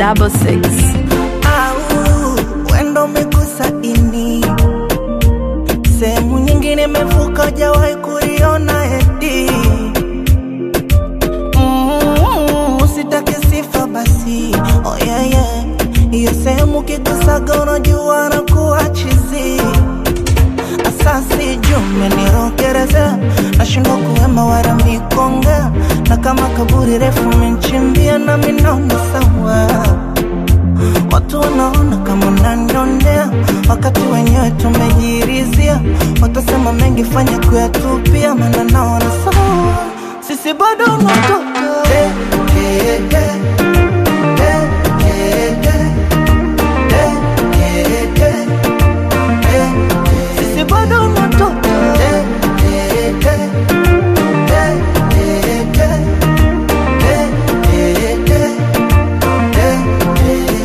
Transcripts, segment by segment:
double six. au wendo umegusa ini sehemu nyingine imevuka ujawahi kuriona eti Mm, usitake sifa basi oh yeah, yeah. hiyo sehemu kigusaga unajua na kuwa chizi asasi jume nirokereza nashindwa kuwema wala mikonga na kama kaburi refu menchimbia na minaona sawa Watu wanaona kama unanionea wakati wenyewe tumejirizia. Watasema mengi, fanya kuyatupia, maana naona sawa, sisi bado unatoka hey, hey, hey. Hey, hey, hey. Hey, hey, hey. Hey, sisi bado unatoka hey, hey, hey. Hey, hey, hey. Hey, hey, hey. Hey, hey, hey.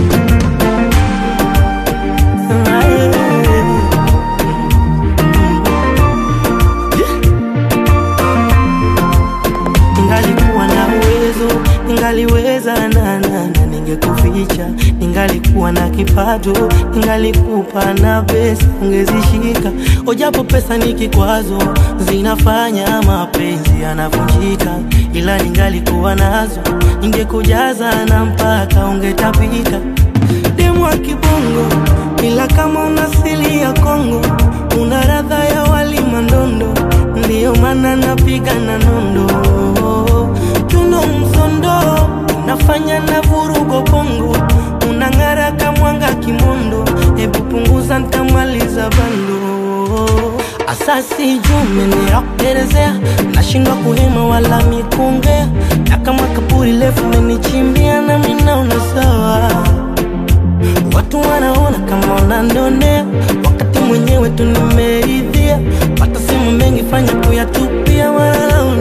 Ningalikuwa na uwezo, ningaliweza na na na ningekuficha. Ningalikuwa na kipato, ningalikupa na pesa ungezishika. Ojapo pesa ni kikwazo, zinafanya mapenzi yanavunjika. Ila ningalikuwa nazo, ningekujaza na mpaka ungetapika. Demu wa kibongo, ila kama una asili ya Kongo, una radha ya wali mandondo, ndiyo maana napiga na nondo. Tuno msondo, unafanya na vurugo pongo, unang'ara kamwanga kimondo, hebu punguza ntamaliza bando. Asasi jume nirakuelezea, nashindwa kuhema wala mikungea, na kama kaburi lefu menichimbia na minaona sawa Watu wanaona kama unanionea, wakati mwenyewe tu nimeridhia. Watasema mengi, fanya kuyatupia, wala